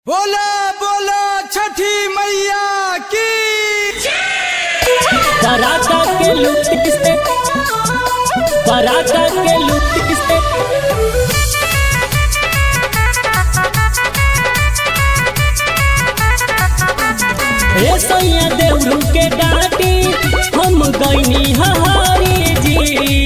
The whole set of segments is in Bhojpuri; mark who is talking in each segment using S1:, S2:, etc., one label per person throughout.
S1: बोला बोला छठी मैया की
S2: पराठा के लुट किसने पराठा के लुट किसने रे सैया देवरू के डाटी हम गईनी हहारी जी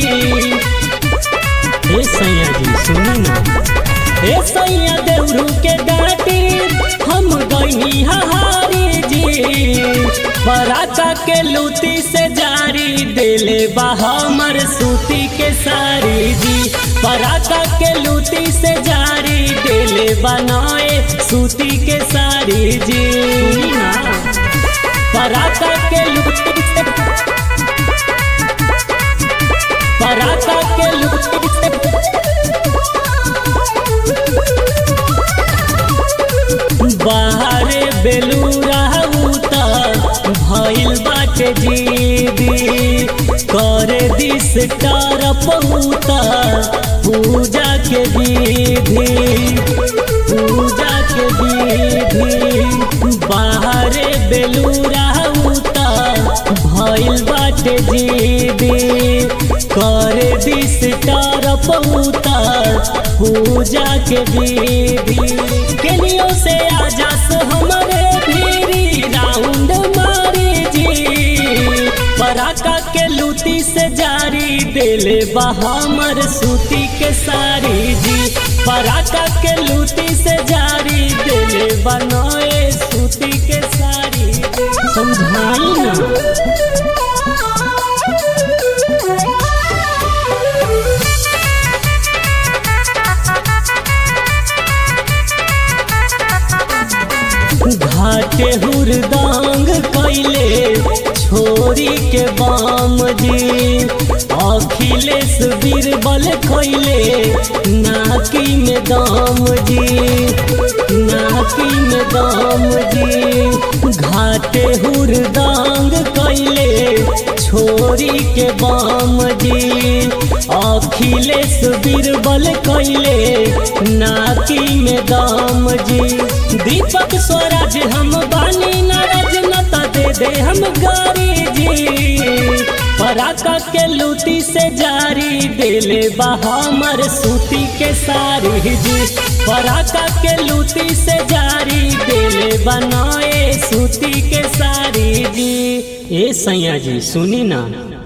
S2: हे सैया जी सुनी ना हे सैया देवरू के डाटी हम गईनी हहारी जी पराका के लूटी से जारी देले बा हमर सूती के सारी जी पराका के लूटी से जारी देले बनाए सूती के सारी जी सुनी ना पराका के लूटी से पराका के लूटी से बाहरे बेलूरा उता भइल बाटे जीदी करे दिस टार पहुता पूजा के विधि पूजा के विधि बाहरे बेलूरा उता भइल बाटे जीदी करे दिस टार पहुता पूजा के विधि केलियो से आजास हमारे भीरी राउंड मारी जी पराका के लूटी से जारी देले बा हमर सूती के सारी जी पराका के लूटी से जारी देले बनोए सूती के सारी समझाई ना घाटे हुरदांग कैले छोरी के बाम जी अखिलेश बीरबल कैले नाकी में दाम जी नाकी में दाम जी घाटे हुरदांग कैले छोरी के बाम जी अखिलेश बीरबल कैले नाकी में दाम जी दीपक स्वराज हम बानी नाराज नता दे दे हम गारी जी पराका के लूटी से जारी देले बा हमर सूती के सारी जी पराका के लूटी से जारी देले बनाए सूती के सारी जी ए सैया जी सुनी ना